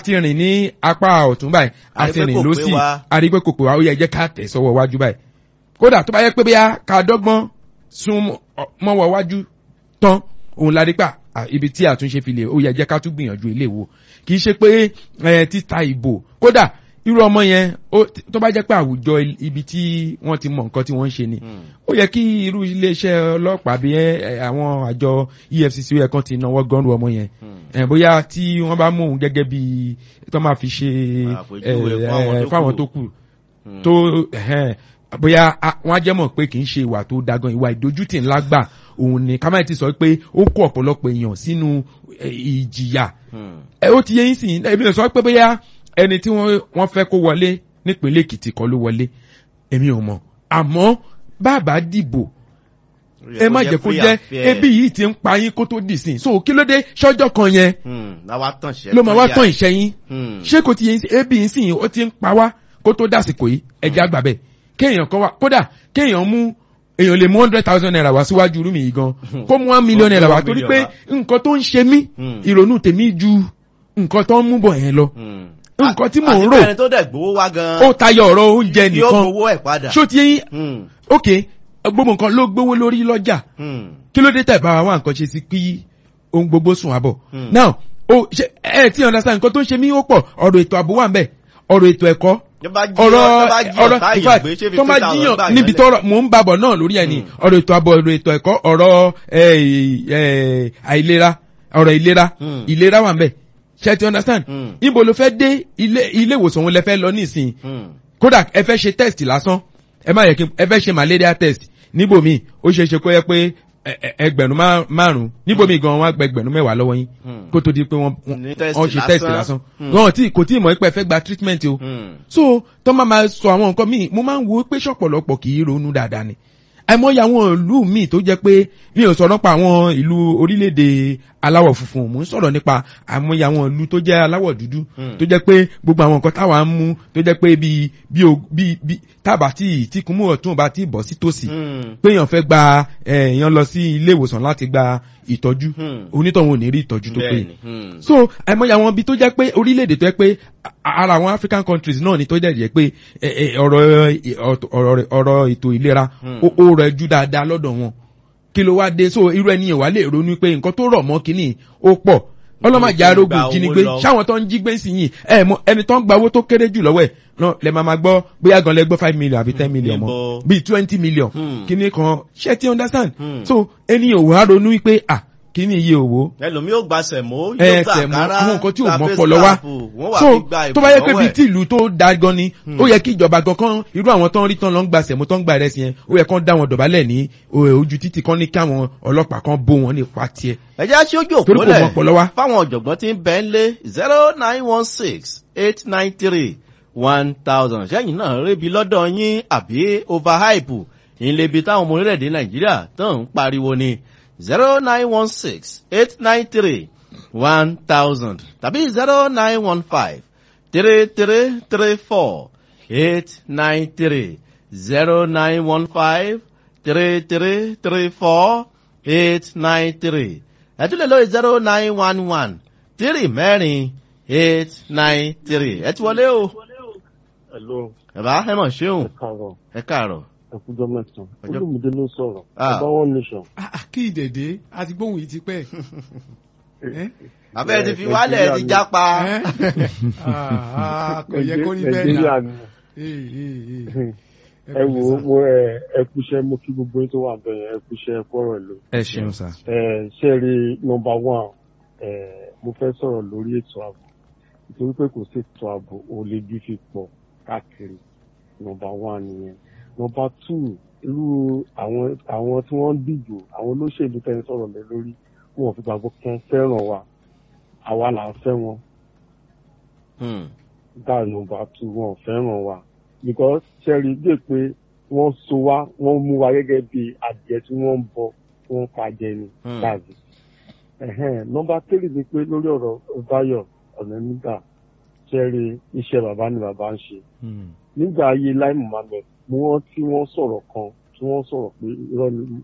ti rìn ní apá ọ̀tún báyìí a ti Àrí pé rìn kò pé lọ́sì wa. a rí pé kò pé wa ó yẹ jẹ́ ká tẹ̀ sọ́wọ́ wájú báyìí kódà tó bá yẹ pé bóyá ká dọ́gbọ́n sún mọ́- mọ́wọ́ wájú tán òun la rí pa à, ibi tí àtúnṣe fi lè ó yẹ jẹ́ ká tún gbìyànjú ilé wo kì í ṣe pé ẹ, títa ìbò kódà irú ọmọ yẹn ó- tó bá jẹ́ pé àwùjọ il- ibi tí wọ́n ti mọ nǹkan tí wọ́n ń ṣe ni Hmm. ó yẹ kí irú iléeṣẹ́ ọlọ́pàá bí ẹ, ẹ, àwọn àjọ efcc ó yẹ kán ti náwó gọ́ọ̀rù ọmọ yẹn Hmm. ẹ, bóyá tí wọ́n bá mú òun gẹ́gẹ́ bí tó máa fi ṣe Àpèjúwe ẹ, fún àwọn ẹ, tó fáwọn kù. tó kù Hmm. tó ẹ̀hẹ́n, bóyá a- wọ́n á jẹ́ mọ̀ pé kì í ṣe ìwà tó dagan ìwà ìdójútì ńlá gbà òun ni ká má ti sọ pé ó kó ọ̀pọ̀lọpọ̀ èèyàn sínú ẹ, ìjìyà Hmm. ẹ ó ti yẹ yín sìn èmi ò sọ pé bóyá ẹni tí wọ́n wọ́n fẹ́ kó wọlé nípínlẹ̀ èkìtì kọ́ ló wọlé èmi ò mọ̀ àmọ́ bàbá dìbò ẹ má jẹ́ kó free jẹ́ and fair. ebi yìí ti ń pa yín kó tó dì sí so kí ló dé ṣọ́jọ́ kan yẹn Hmm. láwa tàn ṣẹ́ ló máa wá yà. tán ìṣẹ́ yín Hmm. ṣé kò ti yẹ yín sí ebi yìí sìn ó ti ń pa wá kó tó dàsìkò yìí ẹja àgbà bẹ́ẹ̀ kéèyàn kan wá kódà kéèyàn mú èèyàn lè mú hundred thousand naira wá síwájú rúmi yìí gan kó mú one million Kó mú naira wá one torí million pé wá. nǹkan tó ń ṣe mí Hmm. ìrònú tèmi ju nǹkan tó ń mú bọ̀ yẹn lọ Hmm. nǹkan tí mò ń Àti rò pé ẹni tó dẹ̀ gbowó wá gan. ó tayọ ọ̀rọ̀ oúnjẹ yóò nìkan gbowó ẹ̀ padà. ṣó ti yín Hmm. ok gbogbo nǹkan ló gbówó lórí lọ́jà Hmm. kí ló dé tẹ̀ bá wa wá nǹkan ṣe sí kí ohun gbogbo sùn àbọ̀ Hmm. now o ṣe ẹ ti understand nǹkan tó ń ṣe mí ó pọ̀ ọ̀rọ̀ ètò ààbò wà ń bẹ̀ ọ̀rọ̀ ètò ẹ̀kọ́ Tó bá jí ọ̀rọ̀ tó bá jí ọ̀rọ̀ ọ̀tá in èèyàn fact gbé, ṣé tó bá 50,000 gbà jíyàn yẹn níbi lẹ̀? tọ́rọ̀ mò ń babọ̀ náà lórí ẹni Hmm. ọ̀rọ̀ ètò ààbò ọ̀rọ̀ ètò ẹ̀kọ́ ọ̀rọ̀ ẹ, ẹ, àìlera ọ̀rọ̀ ìlera Hmm. ìlera wà ń bẹ̀ ṣe ti understand Hmm. níbo ló fẹ́ dé ilé ilé ìwòsàn wọn lẹ fẹ́ lọ nísìnyí Hmm. kódà ẹ fẹ́ ṣe test lásán ẹ má yẹ kí ẹ fẹ́ ṣe malaria test níbòmí ó ṣeé ṣe kó yẹ pé ẹ- ẹ- ẹgbẹ̀rún má- márùn-ún níbòmí gan wọn á gba ẹgbẹ̀rún mẹ́wàá lọ́wọ́ yín Hmm. kó tó di pé wọ́n Ní test wọ́n ṣe test lásán. lásán Hmm. wọn tí kò tí ì mọ̀ pé ẹ fẹ́ gba treatment o Hmm. so tó máa ma sọ àwọn nǹkan míì mo máa ń wo pé ṣọ̀pọ̀lọpọ̀ kì í ronú dáadáa ni àìmọye àwọn ìlú míì tó jẹ́ pé mi ò sọ̀rọ̀ nípa àwọn ìlú orílẹ̀-èdè aláwọ̀ funfun mò ń sọ̀rọ̀ nípa àìmọye àwọn ìlú tó jẹ́ aláwọ̀ dúdú Hmm. tó jẹ́ pé gbogbo àwọn nǹkan táwa ń mú tó jẹ́ pé bí bí o- bí bí tábà tí tí kúmú ọ̀tún bá tí bọ̀ sí tòsí Hmm. pé èèyàn fẹ́ gba ẹ̀, èèyàn lọ sí ilé ìwòsàn láti gba ìtọ́jú Hmm. onítọ̀hún ò ní rí ìtọ́jú tó péye Bẹ́ẹ̀ni. Hmm. so àìmọye àwọn ibi tó jẹ́ pé orílẹ̀-èdè tó jẹ́ pé a- ara àwọn african countries náà ni tó jẹ́ jẹ́ pé ẹ, ẹ, ọ̀rọ̀ ẹ, ọ̀rọ̀ ọ̀rọ̀ ètò ìlera Hmm. ó ó rẹ̀ jù dáadáa lọ́dọ̀ wọn kí ló wá dé so irú ẹni yẹn wà lè ronú pé nǹkan tó rọ̀ mọ́ kínní ó pọ̀ ọlọ́màjà Gba arógun owó ìjínigbé lọ. ṣáwọn tó ń jí gbé sí yìí ẹ mọ ẹni tó ń gba owó tó kéré jù lọ́wọ́ ẹ̀ náà lẹ máa ma gbọ́ bóyá gan lẹ gbọ́ five million àbí ten million mọ́ Níbo? bíi twenty million Hmm. kíní kan ṣé ti understand Hmm. so ẹni yẹn ò wá ronú wípé ah kíní iye òwò ẹlòmíì ó gba sẹ̀mó yóò ẹ gba sẹ̀mú àkàrà àwọn nǹkan tí ò gba mọ́ face pọ̀lọ́ wá cap, wọ́n wà so fi gba tó bá yẹ pé ìbò bíi lọ́wọ́ tí ìlú tó da gan ni ó yẹ kí ìjọba gan kan irú àwọn tó ń rí tán lọ ń gba sẹ̀mú tó ń gba ìrẹsì yẹn ó yẹ kán dá wọn dọ̀bálẹ̀ ní o- ojú títì kan ní kí àwọn ọlọ́pàá kan bó wọn nípa tiẹ̀ ẹ jẹ́ aṣojú torí kò òpólẹ̀ mọ́ pọ̀lọ́ wá. fáwọn ọ̀jọ̀gbọ́n tí ń bẹ́ ń lé zero nine one six eight nine three one thousand ṣẹ́yìn náà rébi lọ́dọ̀ yín àbí overhype ìlebi táwọn ọmọ orílẹ̀-èdè nàìjíríà tó ń pariwo ni zero nine one six eight nine three one thousand tàbí zero nine one five three three three four eight nine three zero nine one five three three three four eight nine three ẹ tún lè lóye zero nine one one three mẹ́rin eight nine three ẹ ti wọlé o Hello, bàbá ẹ mọ̀ ṣéun ẹ káàárọ̀, ẹ káàárọ̀ ẹ kújọ́ mẹ́sàn-án. Ọjọ́- Olúmídé ló sọ̀rọ̀. Ah. Ọba One Nation. Ah, ah, kí ìdèdè àti gbóhùn yìí ti pẹ́. Eh? abẹ́ ti fi Ẹ- wálẹ̀ ẹ ti Nàìjíríà jápa Eh? Ah, ah, kò yẹ kó rí bẹ́ẹ̀ Nàìjíríà náà. ni. Eh, eh, eh. Ẹ wo mo ẹ ẹ kúṣẹ́ mo kí gbogbo yín tó wà bẹ́ẹ̀ yẹn ẹ kúṣẹ́ ẹ kọ́rọ̀ lò. ẹ ṣeun sá. Ẹ ṣe rí nọmba one ẹ mo fẹ́ sọ̀rọ̀ lórí ètò ààbò. Nítorí pé kò sí ètò ààbò olè bí fi pọ̀ káàkiri. Nọmba one nìyẹn. Nọmba two irú àwọn àwọn tí wọ́n ń dìbò àwọn olóṣèlú tẹ́ ń sọ̀rọ̀ lé lórí wọn ò fi gbàgbọ́ kan fẹ́ràn wa. Àwa là ń fẹ́ wọn. Hmm. that number two wọn ò fẹ́ràn wa because sẹ́rí dé pé wọ́n so wá wọ́n mú wa gẹ́gẹ́ bí adìẹ tí wọ́n ń bọ tí wọ́n ń pa jẹ ni Hmm. láàbì. nọmba three ni pé lórí ọ̀rọ̀ Báyọ̀ ọ̀nà nígbà sẹ́rí iṣẹ́ bàbá ni bàbá ń ṣe. nígbà ayé Lai Muhammed mo wọ́n tí wọ́n sọ̀rọ̀ kan tí wọ́n sọ̀rọ̀ pé irọ́ ni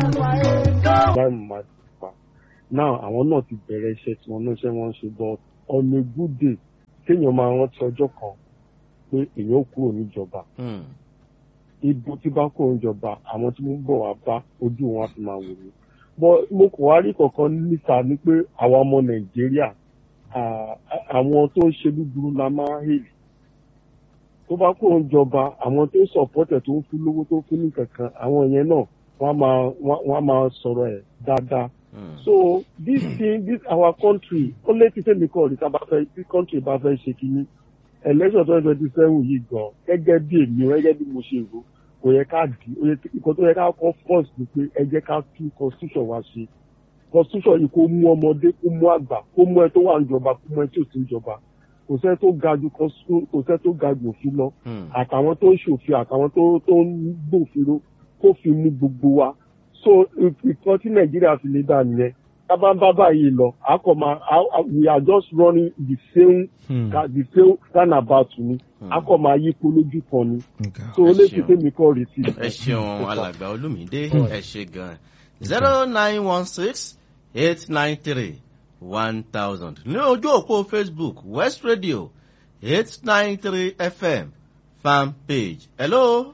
Lai Muhammed pa. now àwọn náà ti bẹ̀rẹ̀ iṣẹ́ tí wọ́n náà ṣe wọ́n ń ṣe but on a good day kéèyàn máa rántí ọjọ́ kan pé èèyàn kúrò níjọba Hmm. ibo tí bá kúrò níjọba àwọn tí mo ń bọ̀ wá bá ojú wọn á fi máa wò mí bọ́ mo kò wá rí kankan níta ni pé àwa ọmọ nàìjíríà à- àwọn tó ń ṣe búburú la máa ń hèlì tó bá kúrò níjọba àwọn tó ń sọ̀pọ̀tẹ̀ tó ń fún lówó tó ń fún ní kankan àwọn yẹn náà wọ́n á máa wọ́n á máa sọ̀rọ̀ ẹ̀ dáadáa Hmm. so this thing this our country ó létí tèmi kọ́ ọ̀rí tá a bá fẹ́ tí country bá fẹ́ ṣe kínní election twenty twenty seven yìí gan gẹ́gẹ́ bí èmi o gẹ́gẹ́ bí mo ṣe rò kò yẹ ká di ó yẹ kí- nǹkan tó yẹ ká kọ́ first ni pé ẹ jẹ́ ká tún constitution wa ṣe constitution yìí kó mú ọmọdé kó mú àgbà kó mú ẹ tó wà níjọba kó mú ẹ tí ò sí níjọba kò sẹ́ tó ga ju constitution kò sẹ́ tó ga ju òfin lọ Hmm. àtàwọn tó ń ṣòfin àtàwọn tó tó ń gbòfinró kó fi mú gbogbo wa so ìkan tí nàìjíríà fi lè dà nìyẹn tábà ń bá báyìí lọ a kò máa a- a- we are just running the same Hmm. ka- the same roundabout ni Hmm. a kò máa yípo lójú kan ni Nǹkan. so Ẹ létí ṣeun. tèmi kọ́ rí sí. ẹ ṣeun alàgbà olùmídé ẹ ṣe gan zero nine one six eight nine three one thousand ní ojú òpó facebook west radio eight nine three fm fan page hello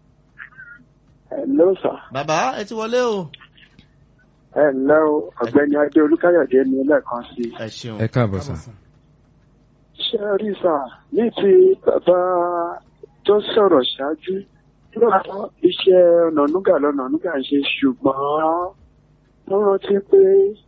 Hello sir. bàbá ẹ ti wọlé o ẹ ǹlẹ́ o ọ̀gbẹ́ni adé olúkáyọ̀dé ni lẹ́ẹ̀kan sí i. ẹ ṣeun ẹ káàbọ̀ sà. ṣé ẹ rí sà ní ti bàbá tó sọ̀rọ̀ ṣáájú lọ́wọ́ iṣẹ́ ọ̀nànúgà lọ́nànúgà ń ṣe ṣùgbọ́n wọ́n rántí pé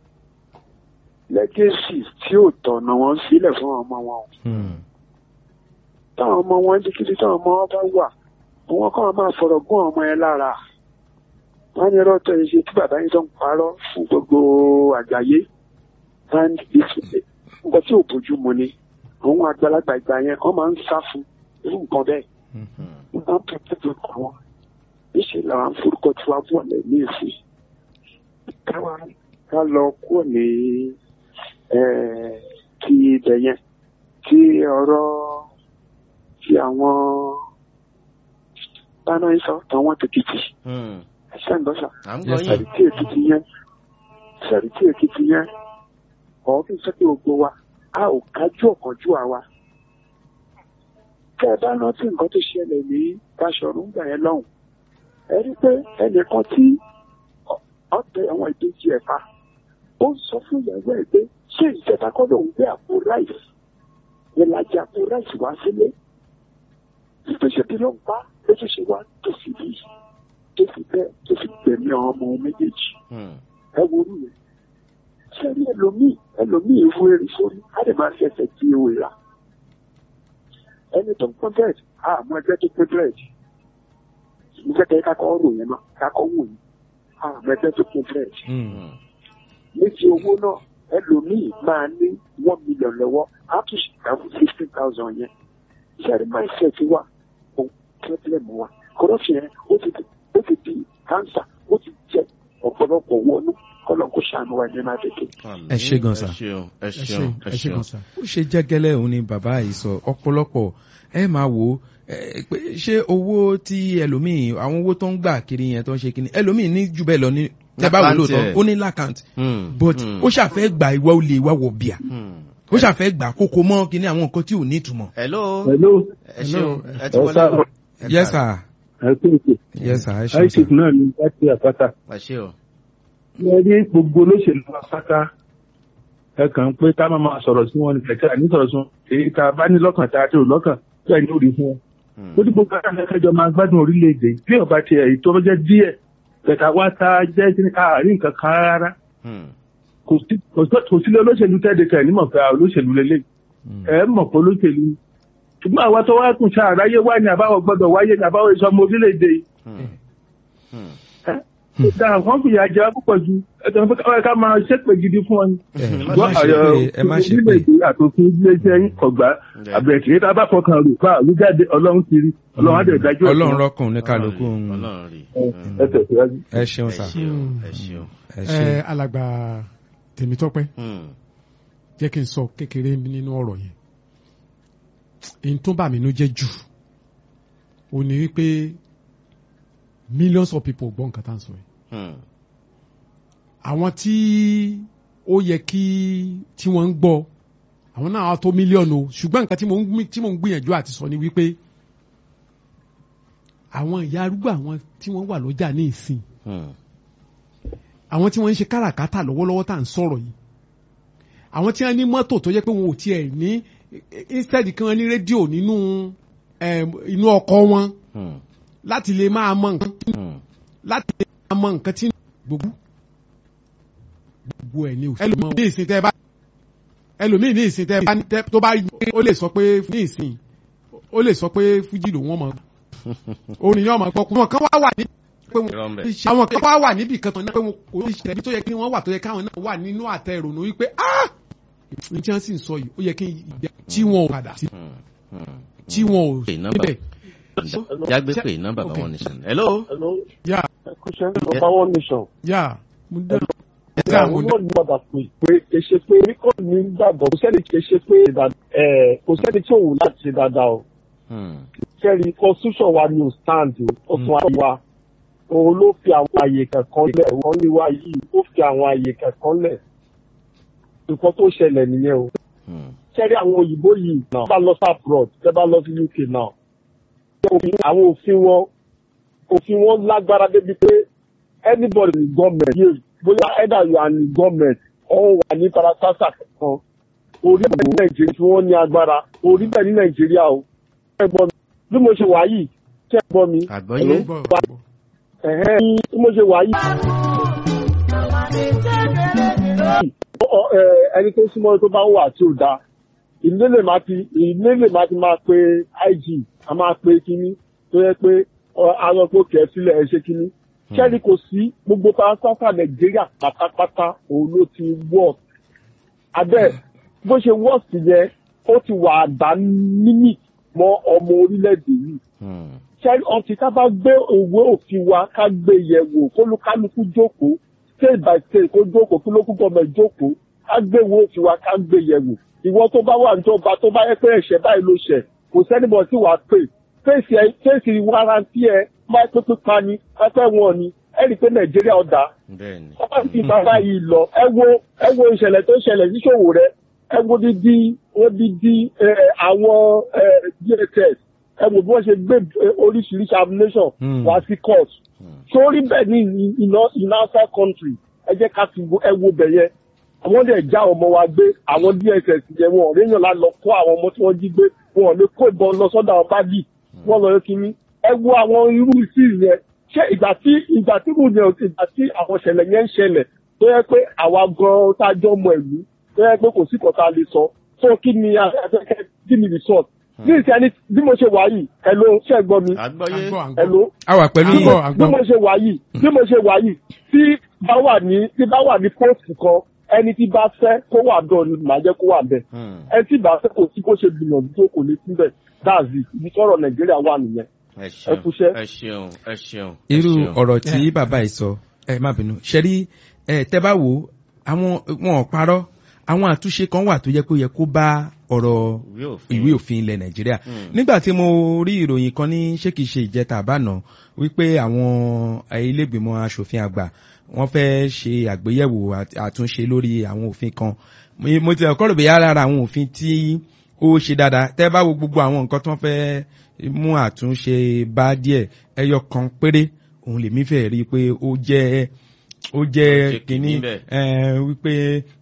lẹ́gẹ̀sì tí ò tọ̀nà wọn sílẹ̀ fún ọmọ wọn. Hmm. táwọn ọmọ wọn dígídí táwọn ọmọ wọn bá wà àwọn kan máa fọ̀rọ̀ gún ọmọ yẹn lára wọ́n ní rọ́tọ̀ yìí ṣe tí bàbá yìí tó ń parọ́ fún gbogbo àgbáyé and it's- nǹkan tí ò bójú mu ni àwọn àgbàlagbà ìgbà yẹn wọ́n máa ń sá fún irú nǹkan bẹ́ẹ̀ Hmm. wọ́n máa ń pèpè tó kọ́ wọn níṣẹ́ làwọn forúkọ tí wàá bọ̀ lẹ̀ ní èsì káwa ká lọ kúrò ní eh, ti ibẹ̀ yẹn tí ọ̀rọ̀ tí àwọn báná ń sọ tàwọn tèkìtì Hmm. ẹ̀ṣẹ̀ ń gbọ́sà à ń gbọ́ Yes, yín sẹ̀rìtì èkìtì yẹn sẹ̀rìtì èkìtì yẹn ọ̀ kí n sọ pé gbogbo wa a ò kájú ọ̀kánjú àwa. tẹ́ ẹ bá rántí nǹkan tó ṣẹlẹ̀ ní Baṣọ̀run gbà yẹn lọ́hùn ẹ rí pé ẹnìkan tí ọ- ọ̀tẹ̀ àwọn ìbejì ẹ̀ pa ó ń sọ fún ìyàwó ẹ̀ pé ṣé ìjẹta kọ́ lòun gbé àpò ráìsì ìlàjì àpò ráìsì wá sílé ìpèsè bí ló ń pa lójú ṣe wá tó fi bí tó fi bẹ́ẹ̀ tó fi gbẹ̀mí àwọn ọmọ méjèèjì Hmm. ẹ worú yẹn sẹ́ni ẹlòmíì ẹlòmíì ìwú erí sórí á lè máa fi ẹsẹ̀ di ewé rà ẹni tó ń pọ́n bẹ́ẹ̀dì àmọ́ ẹgbẹ́ tó pé bẹ́ẹ̀dì mo fẹ́ kẹ́ kákọ́ rò yẹn náà kákọ́ wò yẹn àmọ́ ẹgbẹ́ tó pé bẹ́ẹ̀dì Hmm. Hmm. méjì owó náà ẹlòmíì máa ní one million lọ́wọ́ á tún ṣe ìdáhùn fifteen thousand yẹn sẹ́ni mindset wa kò problem wa corruption yẹn ó ti di ó ti di cancer ó ti jẹ ọ̀pọ̀lọpọ̀ wọnú kọ́lọ̀ kó ṣàánú wa ní náà tètè. Ẹ ṣé gan sà. ẹ ṣeun ẹ ẹ ṣeun ṣe ẹ ẹ ṣe ṣeun kan sá. ó ṣe jẹ́gẹ́lẹ́ òun ni bàbá yìí sọ ọ̀pọ̀lọpọ̀ ẹ máa wò ó ẹ, pé ṣé owó tí ẹlòmíì àwọn owó tó ń gbà kiri yẹn tó ń ṣe kíni ẹlòmíì ní jù bẹ́ẹ̀ lọ ní tẹ́ bá wò Lákàntì lóòótọ́ ẹ̀. ó ní lákàntì Hmm. but Hmm. ó ṣàfẹ́ gbà ìwà olè ìwà wọ̀ bíà Hmm. ó ṣàfẹ́ gbà kókó mọ́ kíní àwọn nǹkan tí ò ní ìtumọ̀. hello hello ẹ ṣeun Hello. ẹ ti Ẹ wọlé káàbọ̀. Ẹ yes káàbọ̀. sir ẹ kú ètò yes sir ẹ ṣeun sir. isaac náà ní láti àpáta ẹ ṣe o ẹ rí gbogbo olóṣèlú apáta ẹ kàn ń pé ká má máa sọ̀rọ̀ sí wọn ní kẹ̀kẹ́ àní sọ̀rọ̀ sí wọn èyí tá a bá ní lọ́kàn tá a ti rò lọ́kàn tó ẹ̀ ní òrì fún wọn. Hmm. ó dìbò ká ẹjọ́ máa gbádùn orílẹ̀-èdè bí ọba ti ẹ̀ tó jẹ́ díẹ̀ kẹta wá tá a jẹ́ kí ní ká àárín nǹkan kan rárá Hmm. kò sí kò sí kò sílé olóṣèlú tẹ́ẹ̀dẹ̀kẹ́ nímọ̀ pé a olóṣèlú lélẹ̀ Hmm. ẹ mọ̀ pé olóṣèlú ni. ṣùgbọ́n àwa tó wá kùn sáà ráyé wá ní àbáwọ̀ gbọ́dọ̀ wáyé ní àbáwọ̀ ìsọmọ orílẹ̀-èdè yìí Hmm. Hmm. dáa wọ́n fìyà jẹ wá púpọ̀ ju ẹ̀tọ́ pé káwọn ká máa ṣépè gidi fún wọn. ẹ má má ṣe pé ẹ má ṣe pé orílẹ̀-èdè àtòfin iléeṣẹ́ yín kọ̀gbá Yeah. àbẹ̀kì tá a bá fọkàn rò fà ló jáde ọlọ́run ti rí ọlọ́run á dẹ̀ dájú ẹ̀ fún ọlọ́run wa. rọ́kùn ní kálukú Ọlọ́run hmm. rí, Ọlọ́run rí Ẹ Hmm. ẹ tẹ̀síwájú. ẹ ṣeun ẹ sir ṣeun ẹ ṣeun ẹ ṣe ẹ alàgbà tèmítọ́pẹ́ Hmm. jẹ́ kí n sọ kékeré nínú ọ̀rọ̀ yẹn èyí tó bà mí nú jẹ́ jù ó ní wípé millions of people gbọ́ nǹkan tá à ń sọ yìí Hmm. àwọn tí ó yẹ kí tí wọ́n ń gbọ́ àwọn náà á tó mílíọ̀nù o ṣùgbọ́n nǹkan tí mò ń gbì- tí mò ń gbìyànjú àti sọ ni wípé àwọn ìyá arúgbó àwọn tí wọ́n wà lọ́jà ní ìsìn Hmm. àwọn tí wọ́n ń ṣe káràkátà lọ́wọ́lọ́wọ́ tá à ń sọ̀rọ̀ yìí àwọn tí wọ́n ní mọ́tò tó jẹ́ pé wọn ò tiẹ̀ ní instead kí wọ́n ní rédíò nínú em, inú ọkọ̀ wọn Hmm. láti lè máa mọ nǹkan Hmm. láti lè máa mọ nǹkan tí gbogbo gbogbo ẹ̀ ní òsì ẹlòmíì ní ìsìn tẹ́ bá ẹlòmíì ní ìsìn tẹ́ bá tẹ́- tó bá ó lè sọ pé ní ìsìn ó lè sọ pé fújì lòun ọmọ orin yóò máa gbọ́ kú. àwọn kan wá wà ní pé wọn Irọ́ ń bẹ. àwọn kan wá wà níbi kan tán náà pé wọn kò ní ṣẹlẹ̀ bí tó yẹ kí wọ́n wà tó yẹ káwọn náà wà nínú àtẹ ìrònú wípé ah ní tí wọ́n sì ń sọ yìí ó yẹ kí ìgbà tí wọn ò padà sí Hmm. Hmm. tí wọn ò Pè nọ́mbà. níbẹ̀. jágbe pé nọ́mbà bàbá wọn nìṣẹ́ hello. Hello, yà question number one nation. yà mo dá Ìyá àwọn náà ní padà pé pé kì í ṣe pé oríkọ̀ ní gbàgbọ́ kò sẹ́ni kì í ṣe pé ìdá- ẹ̀, kò sẹ́ni tí òun láti ṣe dáadáa o. Hmm. Kẹ́rì constitution wa ni ò stand o. Ó fún wa wa. Òun ló fi àwọn àyè kankan lẹ̀. Wọ́n ní wa yìí ó fi àwọn àyè kankan lẹ̀. Nǹkan tó ṣẹlẹ̀ nìyẹn o. Hmm. Kẹ́rì àwọn òyìnbó yìí náà. Tẹ́ bá lọ sí abroad, tẹ́ bá lọ sí UK náà. Òfin- Àwọn òfin wọn òfin wọn lágbára débi pé anybody in government yìí bóyá either you are in government or wà ní parasasa kan orí bẹ́ẹ̀ ní nàìjíríà tí wọ́n ní agbára orí bẹ́ẹ̀ ní nàìjíríà o. ṣé ẹ gbọ́ mi bí mo ṣe wà yìí ṣé ẹ gbọ́ mi àgbọ́yé. Hello? ẹ̀hẹ́n bí mo ṣe wà yìí. Ọ- ẹ, ẹni tó súnmọ́ tó bá wà tí ò dáa ilé lè máa ti ilé lè máa ti máa pe ig a máa pe kínní tó yẹ pé ọ, àwọn epo kẹ̀ sílẹ̀ ẹ ṣe kínní. kẹ́ni kò sí gbogbo parasata nàìjíríà pátápátá òun ló ti wọ̀ abẹ́ bó ṣe wọ̀ sí yẹn ó ti wà àdá nímì mọ́ ọmọ orílẹ̀-èdè yìí Hmm. ṣe ọtí ká bá gbé òwe òfin wa ká gbé yẹ̀wò kólúkálukú jókòó state by state kó jókòó kí lókù gọọmẹ jókòó ká gbé ìwé òfin wa ká gbé yẹ̀wò ìwọ tó bá wà níjọba tó bá yẹ pé ẹ̀ṣẹ̀ báyìí ló ṣẹ̀ kò sẹ́nibọ̀ tí wàá pè fèsì ẹ fèsì warranty ẹ máa pé pípa ni pẹ́pẹ́ wọn ni ẹ rí i pé nàìjíríà ọ̀dà bẹ́ẹ̀ni. ọba ti bàbá yìí lọ ẹ wo ẹ wo ìṣẹ̀lẹ̀ tó ṣẹlẹ̀ níṣòwò rẹ ẹ wo dídí wọ́n dídí ẹ, àwọn ẹ, dss ẹ wo bí wọ́n ṣe gbé ẹ, oríṣiríṣi ammunition Hmm. wá sí court sórí bẹ́ẹ̀ ní in in outside country ẹ jẹ́ ká fi wo- ẹ wo bẹ̀ yẹn àwọn dẹ̀ já ọmọ wa gbé àwọn dss yẹn wọn ò réyàn lá lọ kó àwọn ọmọ tí wọ́n jí gbé wọn ò lè kó ìbọn lọ sọ́dọ̀ àwọn báàgì wọ́n lọ yọ kínní ẹ wo àwọn irú sí yẹn ṣé ìgbà tí ìgbà tí mo yàn ìgbà tí àwọn ìṣẹ̀lẹ̀ yẹn ń ṣẹlẹ̀ tó yẹ pé àwa gan-an tá a jọ mọ ìlú tó yẹ pé kò sí kan tá a lè sọ so kí ni afẹ́fẹ́ kí ni resort ní ìsẹ́ni bí mo ṣe wà yìí ẹ ló ṣe é gbọ́ mi àgbọ́yé. ẹ ló a wà pẹ̀lú bí yín. mo- bí mo ṣe wà yìí bí mo ṣe wà yìí tí bá wà ní tí bá wà ní póòtù kan ẹni tí bá fẹ́ kó wà dọ̀ ni màá jẹ́ kó wà bẹ́ẹ̀ Hmm. ẹni tí bá fẹ́ kò sí kó ṣe gbìyànjú tó kò lè síbẹ̀ dáàzì ibi tọ́rọ̀ nàìjíríà wà nìyẹn ẹ ẹ ṣeun kúṣẹ́. ẹ ṣeun ẹ ṣeun. ẹ irú ṣeun. ọ̀rọ̀ tí bàbá yìí sọ ẹ má bínú ṣẹ́rí ẹ tẹ́ bá wò ó àwọn wọn ò parọ́ àwọn àtúnṣe kan wà tó yẹ kó yẹ kó bá ọ̀rọ̀ ìwé òfin. ìwé òfin ilẹ̀ nàìjíríà Hmm. nígbà tí mo rí ìròyìn kan ní ṣé kìí ṣe ìjẹta àbáná wípé àwọn ilégbìmọ̀ asòfin àgbà wọ́n fẹ́ ṣe àgbéyẹ̀wò àt- àtúnṣe lórí àwọn òfin kan Mo- mo ti ọkọ rò bóyá lára àwọn òfin tí ó ṣe dáadáa tẹ́ bá wo gbogbo àwọn nǹkan tó ń fẹ́ mú àtúnṣe bá díẹ̀ ẹyọ kan péré òun lèmi fẹ́ rí i pé ó jẹ́ ó jẹ́ jẹ́ kínní kínní bẹ́ẹ̀. ẹ, wípé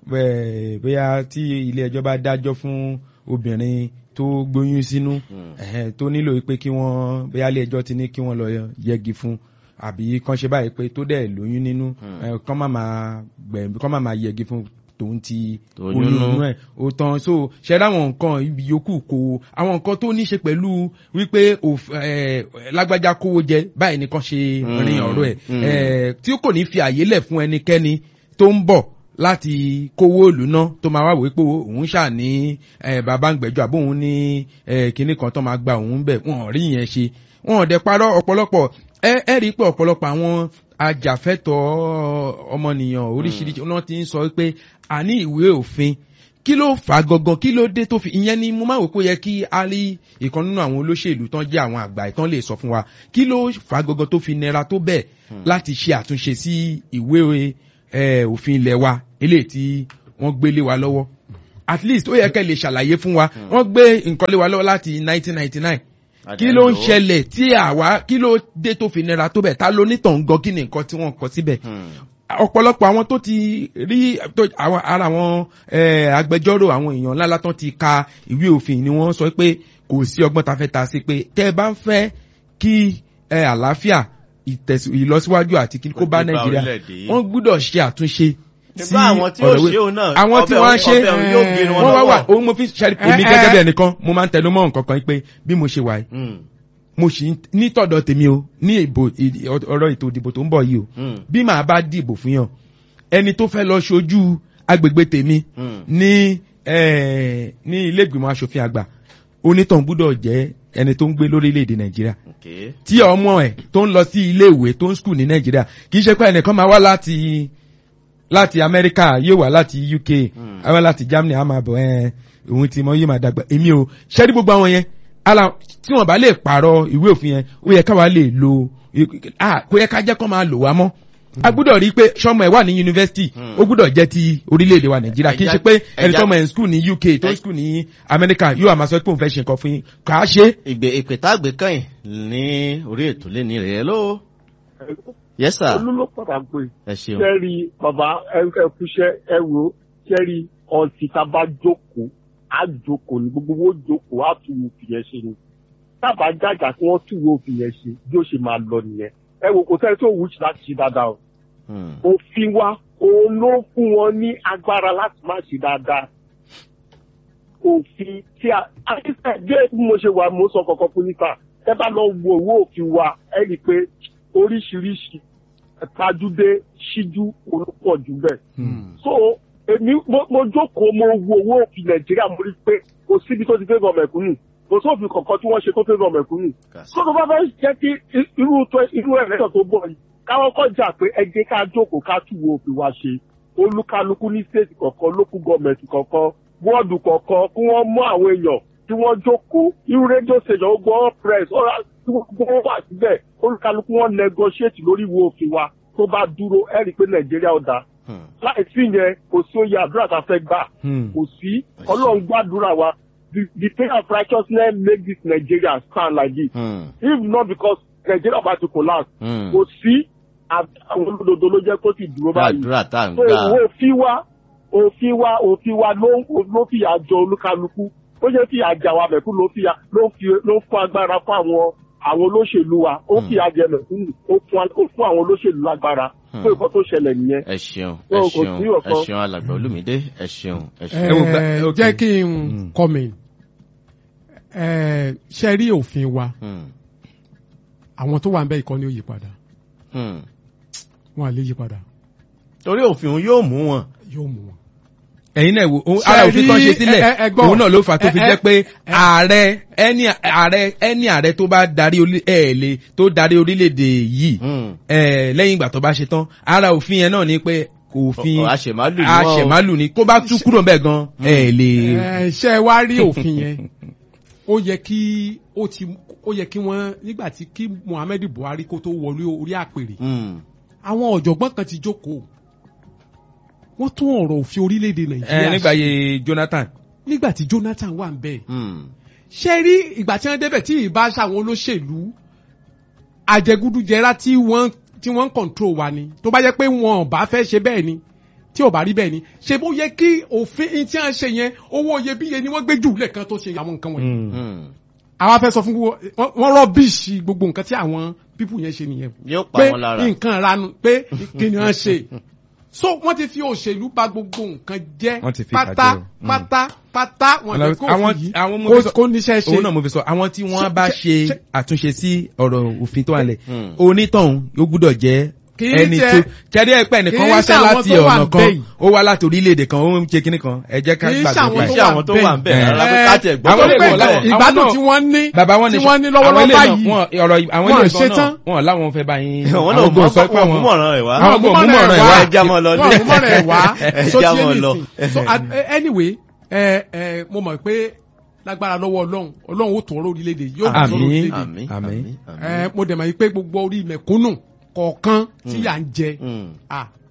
ẹ, bóyá tí ilé ẹjọ́ bá dájọ́ fún obìnrin tó gbóyún sínú Hmm. ẹ̀hẹ́n, tó nílò pé kí wọ́n bóyá ilé ẹjọ́ ti ní kí wọ́n lọ yẹgi fún àbí kán ṣe báyìí pé tó dẹ̀ lóyún nínú Hmm. ẹ, kán má máa gbẹ̀mí kán má máa yẹgi fún tòun ti Oyún oyún nú. inú ẹ̀ ó tán so ṣe dáwọn nǹkan ibi yòókù kò àwọn nǹkan tó ní ṣe pẹ̀lú wípé òf- ẹ, lágbájá kówó jẹ báyìí nìkan ṣe Hmm. rin ọ̀rọ̀ ẹ̀ Hmm. ẹ, tí kò ní fi àyè lẹ̀ fún ẹnikẹ́ni tó ń bọ̀ láti kówó ìlú ná tó máa wá wí pé òun ṣà ní ẹ, bàbá ń gbẹ̀jọ́ àbóhun ní ẹ, kinní kan tó máa gba òun bẹ̀ wọn ò rí yẹn ṣe wọn ò dẹ̀ parọ́ ọ̀pọ̀lọpọ̀ ẹ ẹ rí i pé ọ̀pọ̀lọpọ̀ àwọn ajàfẹ́tọ̀ọ́ ọmọnìyàn oríṣiríṣi náà ti ń sọ pé àní ìwé òfin kí ló fà á gangan kí ló dé tó fi ìyẹn ni mo máa wò pé ó yẹ kí a rí ìkan nínú àwọn olóṣèlú tán jẹ́ àwọn àgbà ìtàn lè sọ fún wa kí ló fà á gangan tó fi nira tó bẹ́ẹ̀ láti ṣe àtúnṣe sí ìwé eh, òfin ilẹ̀ wa eléyìí tí wọ́n gbélé wa lọ́wọ́. at least ó yẹ kẹ́ lè ṣàlàyé fún wa wọ́n gbé nǹkan lé wa lọ́wọ́ láti nineteen ninety nine kí ló ń ṣẹlẹ̀ tí àwa kí ló dé tó fi nira tó bẹ̀ ta ló nítàn gan kí ni nǹkan tí wọ́n kọ síbẹ̀ ọ̀pọ̀lọpọ̀ àwọn tó ti rí tó- àwọn ara àwọn eh, agbẹjọ́rò àwọn èèyàn ńláńlá tán ti ka ìwé òfin ni wọ́n sọ pé kò sí ọgbọ́n ta fẹ́ ta sí pé tẹ́ ẹ bá ń fẹ́ kí eh, àlàáfíà ìtẹ̀sí- ìlọsíwájú àti kí kó bá Kó dé bá nàìjíríà orílẹ̀-èdè yìí. wọ́n gbúdọ̀ ṣe àtúnṣe nígbà àwọn tí ó ọ̀rọ̀ ìwé- ṣe òun náà àwọn tí ọbẹ̀ wọ́n á òun- ṣe ọbẹ̀ òun yóò gé wọn wọ́n wá wà lọ́wọ́. òun mo fi ṣe èmi Eh, gẹ́gẹ́ bí eh. ẹnìkan mo máa ń tẹnu mọ́ nǹkan kan pé bí mo ṣe wà yìí Mm, mo sì ń- ní tọ̀dọ̀ tèmi o ní ìbò ìdí- ọ̀rọ̀ ètò ìdìbò tó ń bọ̀ yìí o mm, bí màá bá dìbò fún yàn ẹni tó fẹ́ lọ ṣojú agbègbè tèmi mm. ní eh, ní ilé ìgbìmọ̀ asòfin àgbà onítàn gbúdọ̀ jẹ́ ẹni tó ń gbé lórílẹ̀‐èdè nàìjíríà Okay. tí ọmọ ẹ̀ tó ń lọ sí ilé ìwé tó ń skul ní nàìjíríà kì í ṣe pé ẹnìkan máa wá láti láti amẹ́ríkà yóò wá láti uk Mm. á wá láti germany á máa bọ̀ ẹ́ òun ti mọ yóò máa dàgbà èmi ò ṣẹ́rí gbogbo àwọn yẹn ala tí wọ́n bá lè pààrọ̀ ìwé òfin yẹn ó yẹ káwa lè lo ah kó yẹ ká jẹ́ kó máa lò wá mọ́ a gbúdọ̀ rí i pé sọmọ ẹ̀ wà ní yunifásitì Mm. ó gbúdọ̀ jẹ́ ti orílẹ̀-èdè wa nàìjíríà kì í ṣe pé ẹni Ẹja- tọmọ ẹ̀ ń skul ní uk tó ń skul ní amẹ́ríkà yóò àmà sọ pé òun fẹ́ ṣe nǹkan fún yín kà á ṣe é ìgbè ìpè tá a gbé kàn ní orí ètò lé ní rẹ̀ ló. yes sir olú ló padà pé ẹ ṣeun. kẹ́rì bàbá ẹkúṣẹ́ ẹ wo kẹ́rì ọtí tá a bá jókòó á jókòó ní gbogbo owó jókòó á tún wo fìyẹn ṣe ni tábà jàjà kí wọ́n tún wo fìyẹn ṣe bí ó ṣe máa lọ nìyẹn ẹ wo kò sẹ́ni tó wù ú láti ṣe dáadáa o Mm, òfin wa òun ló fún wọn ní agbára láti má ṣe dáadáa òfin tí a àtìsẹ́ bí mo ṣe wà mo sọ kọ̀ọ̀kan fún níta ẹ bá lọ wo owó òfin wa ẹ rí i pé oríṣiríṣi tajúdé ṣíjú olùpọ̀ jù bẹ́ẹ̀ so èmi mo mo jókòó mo wo owó òfin nàìjíríà mo rí i pé kò síbi tó ti fẹ́ gọ mẹ̀kúnnù kò sófin kankan tí wọ́n ṣe tó fẹ́ gọ mẹ̀kúnnù kàsí. tó tó bá fẹ́ jẹ́ kí irú tó irú ẹ̀rẹ́sọ̀ tó bọ̀ yìí káwọn kọ́ jà pé ẹ jẹ́ ká jókòó ká tù wo òfin wa ṣe olúkálukú ní state kọ̀ọ̀kan local government kọ̀ọ̀kan wọ́ọ̀dù kọ̀ọ̀kan kí wọ́n mú àwọn èèyàn tí wọ́n jókòó irú rédíò station ó gbọ́ press ọ̀rá tí wọ́n gbọ́ wà síbẹ̀ olúkálukú wọn negotiate lórí ìwé òfin wa tó bá dúró ẹ rí i pé nàìjíríà ó dáa Mm, láì sí yẹn kò sí oyè àdúrà tá a fẹ́ gbà Hmm. kò sí ọlọ́run gbàdúrà wa the the prayer of righteousness make this Nigeria stand like this mm, if not because Nigeria about to collapse mm. kò sí à- àwọn olódodo ló jẹ́ kó sì dúró báyìí gbàdúrà tá à ń so gbà. ìwé òfin wa òfin wa òfin wa ló ló fìyà jọ olúkálukú ó ṣe fìyà jà wa mẹ̀kú ló fìyà ló fi ló fún agbára fún àwọn àwọn olóṣèlú wa ó Hmm. fìyà jẹ mẹ̀kúnnù ó fún ó fún àwọn olóṣèlú lágbára Hmm. fún nǹkan tó ṣẹlẹ̀ nìyẹn. ẹ ṣeun So, ẹ kò ṣeun sí ẹ ọ̀kan. ṣeun alàgbà olùmídé ẹ ṣeun ẹ ẹ ṣeun. wo gba- ok. jẹ́ kí n Mm. comment ẹ ṣe rí òfin wa Mm, àwọn tó wà ń bẹ ìkọ́ni ó yí padà mm. wọn à lè yí padà torí òfin òun yóò mú wọn. yóò mú wọn. ẹ̀yin náà wo ohun- Ṣé ara òfin kan rí- ṣe sílẹ̀ ẹ- ẹ- ẹ gbọ́. òun náà ló fà á tó fi Ẹ- ẹ- jẹ́ pé ẹ- ààrẹ ẹni ààrẹ ẹni ààrẹ tó bá darí orí- ẹ̀ lè tó darí orílẹ̀-èdè yìí Mm. ẹ̀ lẹ́yìn ìgbà tó bá ṣe tán ara òfin yẹn náà ni pé òfin Ọ- àṣemálù ni wọ́n o. àṣẹmálù ni kó bá tú kúrò bẹ́ẹ̀ gan ẹ̀ lè. ẹ ṣe wá rí òfin yẹn ó yẹ kí ó ti ó yẹ kí wọ́n nígbà tí kí Muhammad Buhari kó tó wọlé orí àpèrè Mm, àwọn ọ̀jọ̀gbọ́n kan ti jókòó wọ́n tún ọ̀rọ̀ òfin orílẹ̀-èdè ẹ Nàìjíríà nígbà ṣe yẹ Jonathan nígbà tí Jonathan wà ń bẹ́ẹ̀ mm. ṣe rí ìgbà tí wọ́n débẹ̀ tí ìbá ṣàwọn olóṣèlú àjẹgúdújẹrá tí wọ́n tí wọ́n ń control wa ni tó bá jẹ́ pé wọn ò bá fẹ́ ṣe bẹ́ẹ̀ ni tí ò bá rí bẹ́ẹ̀ ni ṣe bó yẹ kí òfin tí wọ́n ṣe yẹn owó iyebíye ni wọ́n gbé jù lẹ́ẹ̀kan tó ṣe àwọn nǹkan wọ̀nyí Mm. Mm. àwa fẹ́ sọ fún gbogbo wọ́n- wọ́n rọ́bìṣì gbogbo nǹkan tí àwọn pípù yẹn ṣe nìyẹn yóò pa pé wọn lára. nǹkan ranu pé kí ni wọ́n ṣe so wọ́n ti fi òṣèlú bà gbogbo nǹkan jẹ́ Wọ́n ti fi pátá bàjẹ́ o. Mm. pátá pátá wọn jẹ́ kó àwọn òfin àwọn mo yìí fi kó- sọ kó níṣẹ́ ṣe òun náà mo fi sọ àwọn tí wọ́n Ṣe- bá ṣe- ṣe ṣe- àtúnṣe sí ọ̀rọ̀ òfin tó wà lẹ̀ Mm. onítọ̀hún yóò gbúdọ̀ jẹ́ Kì í ẹni ṣe- tó kẹ́rí ẹ̀pẹ́ nìkan kì í wá ṣe sẹ́ àwọn láti tó wà ọ̀nà ń kan bẹ̀ yìí. ó wá láti orílẹ̀-èdè kan ó ń ṣe kinní kan ẹ jẹ́ ká Kì í ṣe gbàgbé àwọn pa kì í ẹ̀. ṣe àwọn tó wà ń bẹ̀ Eh, rárá pé eh, ká tiẹ̀ gbọ́ àwọn tó lè lè wọ̀ wọ̀ láwọn- láwọn. ìgbádùn náà- tí wọ́n ní bàbá wọn tí ní wọ́n ní àwọn lọ́wọ́lọ́wọ́ ilé náà báyìí wọn ọ̀rọ̀ àwọn Wọn ilé ṣe kan tán. náà wọn làwọn fẹ́ bá yín àwọn àwọn náà gbọ́n sọ pé mọ̀ àwọn mọ̀ràn ẹ̀ wá. àwọn gbọ́n mú mọ̀ràn ẹ̀ wá ẹ já mọ́ lọ wọn ní. mú mọ̀ràn ẹ̀ wá Ẹ so já ti mọ́ ẹni lọ. sìn so at- eh, anyway ẹ ẹ mo mọ̀ pé lágbára lọ́wọ́ ọlọ́run ọlọ́run ó tún ọ̀rọ̀ orílẹ̀-èdè yóò tún ọ̀rọ̀ Àmín. orílẹ̀-èdè àmín Àmín. àmín ẹ mo dẹ̀ mọ̀ yìí pé gbogbo orí mẹ̀kúnnù kọ̀ọ̀kan tí Mm. yà ń jẹ Mm. ah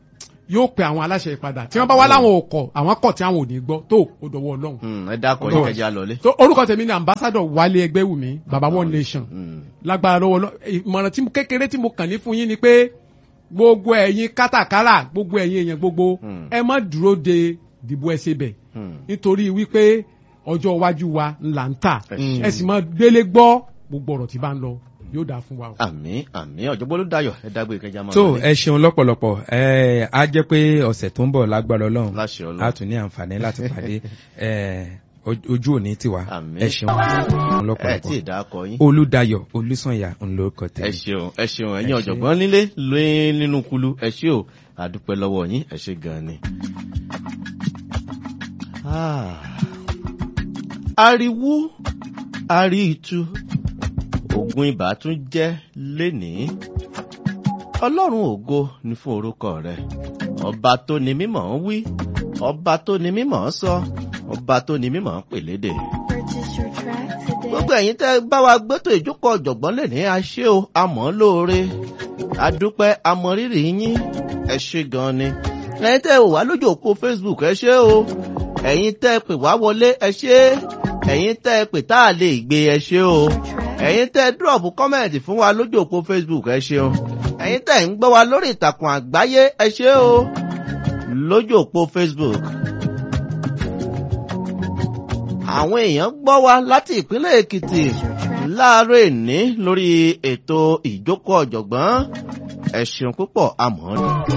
yóò pe àwọn aláṣẹ ìpadà tí wọ́n bá wá láwọn ò kọ̀ àwọn kọ̀ tí àwọn ò ní gbọ́ tó ó dọwọ́ ọlọ́run. Hmm, ẹ dákọ̀ yín kẹjá lọlé. tó orúkọ tèmi ni ambassador wálé ẹgbẹ́wùmí baba one nation Hmm. lágbára lọ́wọ́ lọ ìmọ̀ràn tí mo- kékeré tí mo kàn ní fún yín ni pé gbogbo ẹ̀yin kátàkárà gbogbo ẹ̀yin èèyàn gbogbo Hmm. ẹ má dúró de dìbò ẹsẹ̀ bẹ̀ Hmm. nítorí wípé ọjọ́ iwájú wa ńlá ń tà Ẹ ṣé. ẹ sì máa délé gbọ́ gbogbo ọ̀rọ̀ tí bá ń lọ yóò dáa fún wa o. àmì àmì ọ̀jọ̀gbọ́n ló dayọ̀ ẹ dágbére kẹjá máa tó lọlé. ẹ ṣeun lọ́pọ̀lọpọ̀ ẹ á jẹ́ pé ọ̀sẹ̀ tó ń bọ̀ lágbára ọlọ́run láṣẹ a ọlọ́run. tún ní àǹfààní láti pàdé ẹ oj- ojú òní tiwa Àmín. ẹ ṣeun ẹ tí lọ́pọ̀lọpọ̀ ì dákọ̀ yín. olùdayọ̀ olùsànyà ńlọkọ ẹ tẹ̀lé. ṣeun ẹ ṣeun Ẹ ẹ̀yin ṣé. ọ̀jọ̀gbọ́n nílé lóyún nínú kulu ẹ ṣé o àdúpẹ́ lọ́wọ́ yín ẹ ṣé gan ni. Ah. ariwo ari itu ogun ibà tún jẹ́ lénìí ọlọ́run ògo ni fún orúkọ rẹ ọba tó ni mímọ́ ń wí ọba tó ni mímọ́ ń sọ ọba tó ni mímọ́ ń pèlédè Purchase your track today. gbogbo ẹ̀yin tẹ́ bá wa gbẹ́tò ìjókòó ọ̀jọ̀gbọ́n lè ní aṣé o àmọ́ lóore adúpẹ́ amọ̀rírì yín ẹ ṣé gan ni ẹ̀yin tẹ́ wò wá lójú òpó facebook ẹ ṣé o ẹ̀yin tẹ́ pè wá wọlé ẹ ṣé ẹ̀yin tẹ́ pè tá a lè gbé ẹ ṣé o ẹ̀yin tẹ́ drop kọ́mẹ̀ntì fún wa lójú òpó facebook ẹ ṣeun ẹ̀yin tẹ́ ń gbọ́ wa lórí ìtàkùn àgbáyé ẹ ṣé o lójú òpó facebook àwọn èèyàn gbọ́ wa láti ìpínlẹ̀ èkìtì láàárọ̀ èní lórí ètò ìjókòó ọ̀jọ̀gbọ́n ẹ ṣeun púpọ̀ àmọ́